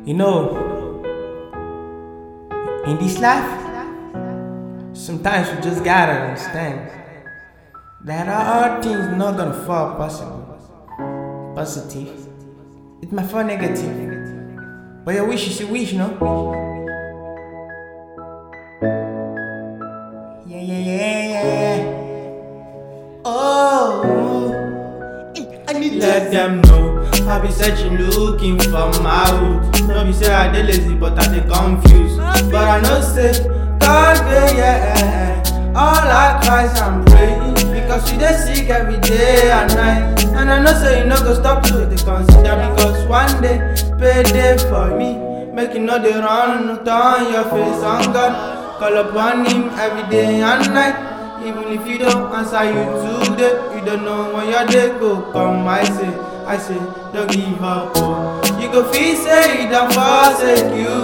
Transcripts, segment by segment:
You know, in this life, sometimes you just gotta understand that all things not gonna fall possible, positive. It might fall negative, but your wish is a wish, no? Yeah, yeah, yeah, yeah, yeah. Oh, I need Let them know I be searching, looking for my root. No be say I dey lazy, but I dey confused. But I know say God dey yeah. All I cry and pray because you dey sick every day and night. And I know say you no go stop to dey consider because one day payday for me. Make you no dey run, turn your face on God. Call upon Him every day and night. Even if you don't answer you today, you don't know when your day go come. I say, I say, don't give up. Oh. You go feel say you don't forsake you.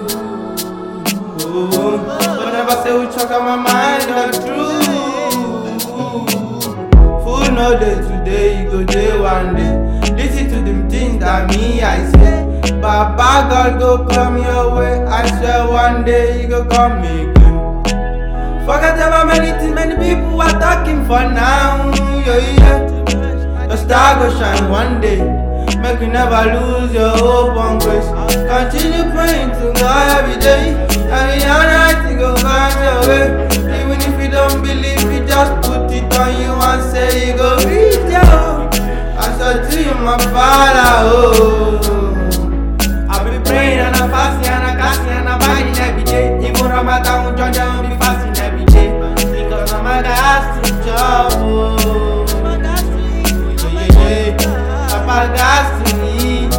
Oh. But never say we talk on my mind the truth. Fool no day today, you go day one day. Listen to them things that me I say. Baba God go come your way. I swear one day you go come again. Forget about many things, many people are talking for now. Yeah, yeah. The star go shine one day. Make you never lose your hope on grace. Continue praying to God every day. Every night you go find your way. Even if you don't believe, you just put it on you and say you go reach your. I said to you, my father, oh. I be praying and I'm fasting and I'm casting and I'm buying every day. Even Ramadan, Georgia, I'll be fasting every day. Because I'm a gas to job. Oh. Yeah, yeah, yeah. Papa gas to eat.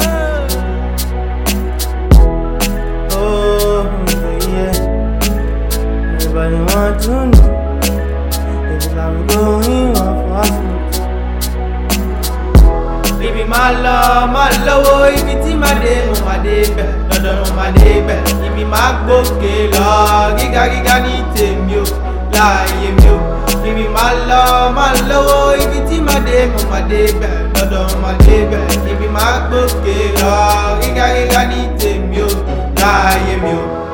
Oh, oh yeah. Everybody want to know. If I'm going off hospital. Baby máa lọ máa lọ́wọ́ ibi tí màá dé mo máa dé bẹ̀ dandan mo máa dé bẹ̀ ibi máa gbókè lọ gíga gíga ní tèmi o láàyè mi o ibi máa lọ máa lọ́wọ́ ibi tí màá dé mo máa dé bẹ̀ dandan mo máa dé bẹ̀ ibi máa gbókè lọ gíga gíga ní tèmi o láàyè mi o.